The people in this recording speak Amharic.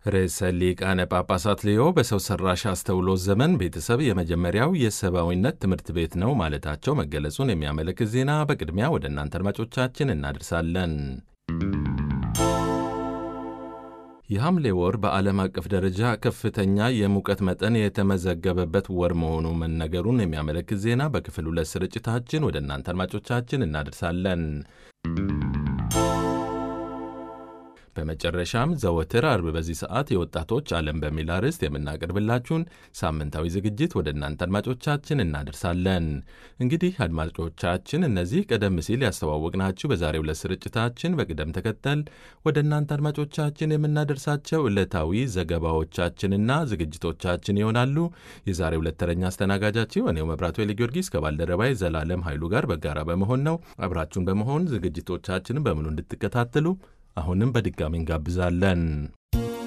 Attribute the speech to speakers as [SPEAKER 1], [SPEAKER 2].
[SPEAKER 1] ርዕሰ ሊቃነ ጳጳሳት ሌዮ በሰው ሰራሽ አስተውሎት ዘመን ቤተሰብ የመጀመሪያው የሰብአዊነት ትምህርት ቤት ነው ማለታቸው መገለጹን የሚያመለክት ዜና በቅድሚያ ወደ እናንተ አድማጮቻችን እናደርሳለን። የሐምሌ ወር በዓለም አቀፍ ደረጃ ከፍተኛ የሙቀት መጠን የተመዘገበበት ወር መሆኑ መነገሩን የሚያመለክት ዜና በክፍል ሁለት ስርጭታችን ወደ እናንተ አድማጮቻችን እናደርሳለን። በመጨረሻም ዘወትር አርብ በዚህ ሰዓት የወጣቶች ዓለም በሚል አርዕስት የምናቀርብላችሁን ሳምንታዊ ዝግጅት ወደ እናንተ አድማጮቻችን እናደርሳለን። እንግዲህ አድማጮቻችን እነዚህ ቀደም ሲል ያስተዋወቅናችሁ በዛሬው ዕለት ስርጭታችን በቅደም ተከተል ወደ እናንተ አድማጮቻችን የምናደርሳቸው ዕለታዊ ዘገባዎቻችንና ዝግጅቶቻችን ይሆናሉ። የዛሬው ዕለት ተረኛ አስተናጋጃችሁ እኔው መብራቱ ጊዮርጊስ ከባልደረባይ ዘላለም ኃይሉ ጋር በጋራ በመሆን ነው። አብራችሁን በመሆን ዝግጅቶቻችንን በሙሉ እንድትከታተሉ አሁንም በድጋሚ እንጋብዛለን።